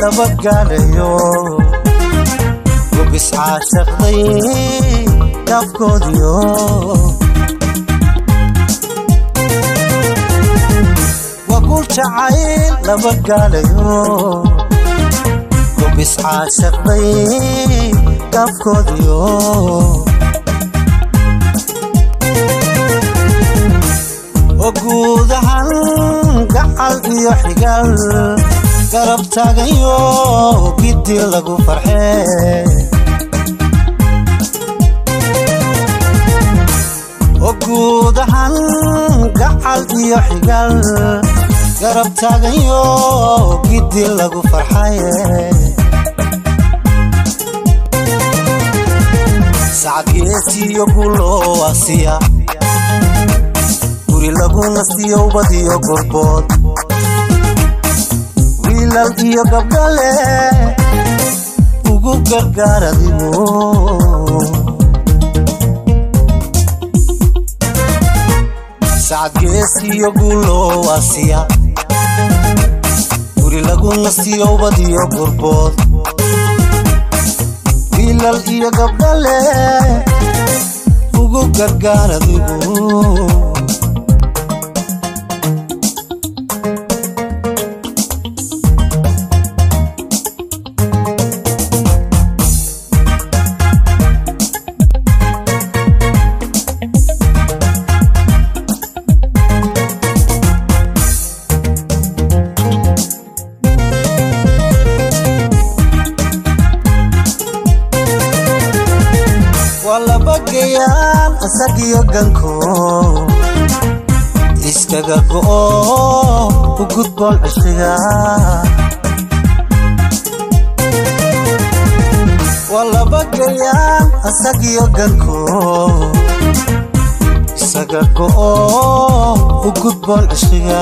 laba gaadhayo gubis caashaqday gaabkoodiyo waguul jacayl laba gaadhayo gubis caashaqday gaabkoodiyo oo guud ahaan gacal iyo xigaal garab taagayo giddi lagu farxee oo guud ahaan gacal iyo xigaal garab taagayo giddi lagu farxaye sacadgeesiyo guuloo asiya guri lagu nastiyo ubadiyo gorbood wiilal iyo gabdhale ugu gargaar adigu sacadgeesiyo guuloo asiya guri lagu nastiyo ubadiyo gorbood wiilal iyo gabdhale ugu gargaar adigu waa laba gayaan asagiyo ganko iskaga go'o u gudboon cishiga waa laba gayaan asagiyo ganko isaga go'o u gudboon cishiga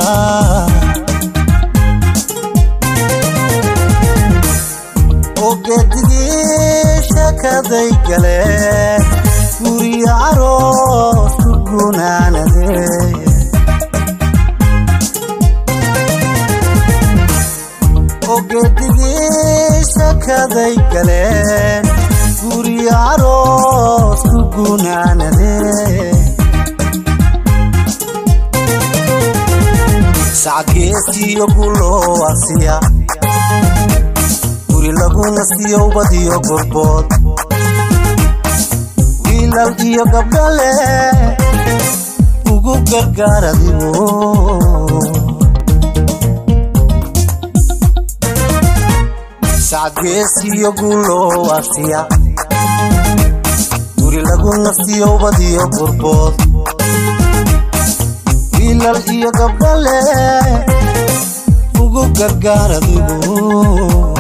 oo geedigii shakaday galeen guriyo caroos ku gunaanadee oo geedigii shakaday galeen guriyo caroos ku gunaanadee sacadgeesiyo guloo asiya guri lagu nastiyo ubadiyo gorbood wiilal iyo gabdhale ugu gargaar adigu sacadgeesiyo guuloo asiya guri lagu nastiyo ubadiyo gorbood wiilal iyo gabdhale ugu gargaar adigu